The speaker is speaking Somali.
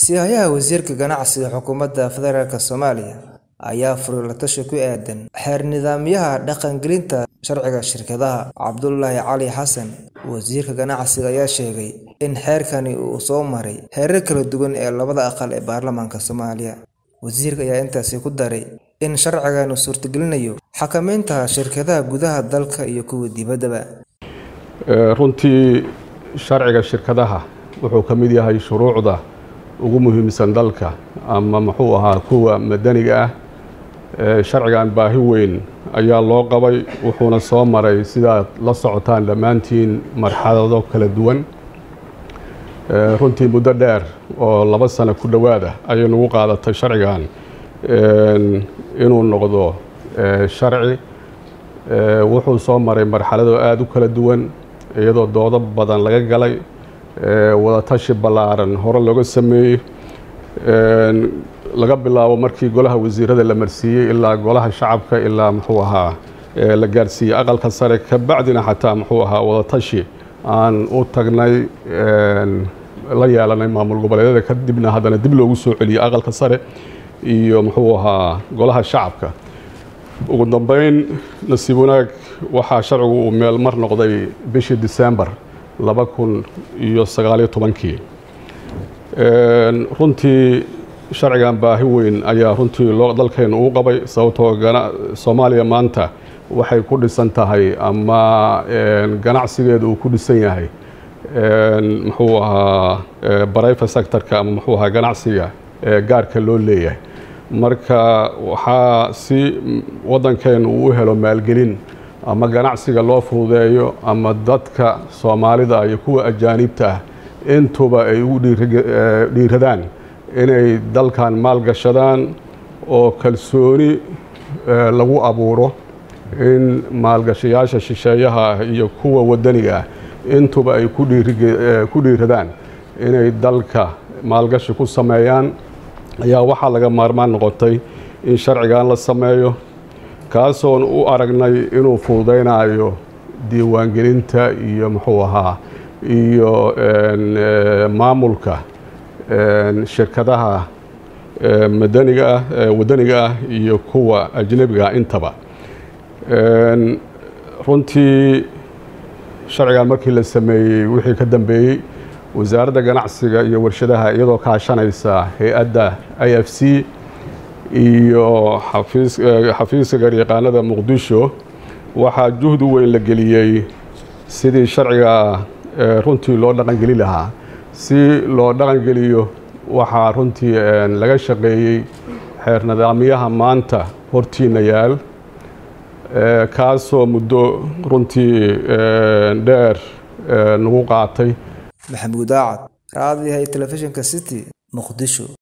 Siyaha Wasiirka Ganacsiga Xukuumadda Federaalk Soomaaliya ayaa furay la-tashi ku aaddan xeer nidaamyada dhaqangelinta sharciga shirkadaha. Cabdulaahi Cali Xasan, Wasiirka Ganacsiga ayaa sheegay in xeerkani uu soo maray heerar kala duwan ee labada aqal ee baarlamaanka Soomaaliya. Wasiirka ayaa intaas ku daray in sharcigan uu suurtagelinayo xakamaynta shirkadaha gudaha dalka iyo kuwa dibaddaba. runtii sharciga shirkadaha wuxuu ka mid yahay shuruucda ugu muhiimsan dalka ama muxuu ahaa kuwa madaniga ah sharcigan baahi weyn ayaa loo qabay wuxuuna soo maray sidaad la socotaan dhammaantiin marxalado kala duwan runtii muddo dheer oo laba sano ku dhowaada ayay nagu qaadatay sharcigan inuu noqdo sharci wuxuu soo maray marxalado aada u kala duwan iyadoo doodo badan laga galay wadatashi ballaaran hore looga sameeyey laga bilaabo markii golaha wasiirada la marsiiyey ilaa golaha shacabka ilaa muxuu ahaa la gaarsiiyey aqalka sare ka bacdina xataa muxuu ahaa wadatashi aan u tagnay la yeelanay maamul goboleedyada kadibna haddana dib loogu soo celiyey aqalka sare iyo muxuu ahaa golaha shacabka ugu dambeyn nasiib wanaag waxaa sharcigu uu meel mar noqday bishii december laba kun iyo sagaaliyo tobankii runtii sharcigan baahi weyn ayaa runtii loo dalkeenu uu qabay sababtoo soomaaliya maanta waxay ku dhisan tahay ama ganacsigeedu uu ku dhisan yahay muxuu ahaa barayfa sectorka ama muxuu ahaa ganacsiga gaarka loo leeyahay marka waxaa si waddankeenu uu u helo maalgelin ama ganacsiga loo fududeeyo ama dadka soomaalida iyo kuwa ajaanibta ah intuba ay ugu dhiiradaan inay dalkan maalgashadaan oo kalsooni lagu abuuro in maalgashayaasha shisheeyaha ah iyo kuwa waddaniga ah intuba ay ku dhiiradaan inay dalka maalgashi ku sameeyaan ayaa waxaa laga maarmaan noqotay in sharcigan la sameeyo kaasoon u aragnay inuu fududaynayo diiwaangelinta iyo muxuu ahaa iyo maamulka shirkadaha madaniga ah waddaniga ah iyo kuwa ajnebiga ah intaba runtii sharcigan markii la sameeyey wixii ka dambeeyey wasaaradda ganacsiga iyo warshadaha iyadoo kaashanaysa hay-adda i f c iyo xafiiska garyaqaanada muqdisho waxaa juhdi weyn la geliyey sidii sharciga runtii loo dhaqangeli lahaa si loo dhaqangeliyo waxaa runtii laga shaqeeyey xeer nidaamyaha maanta hortiina yaal kaasoo muddo runtii dheer nagu qaatay maxamuud aacad raadiyaha telefishinka city muqdisho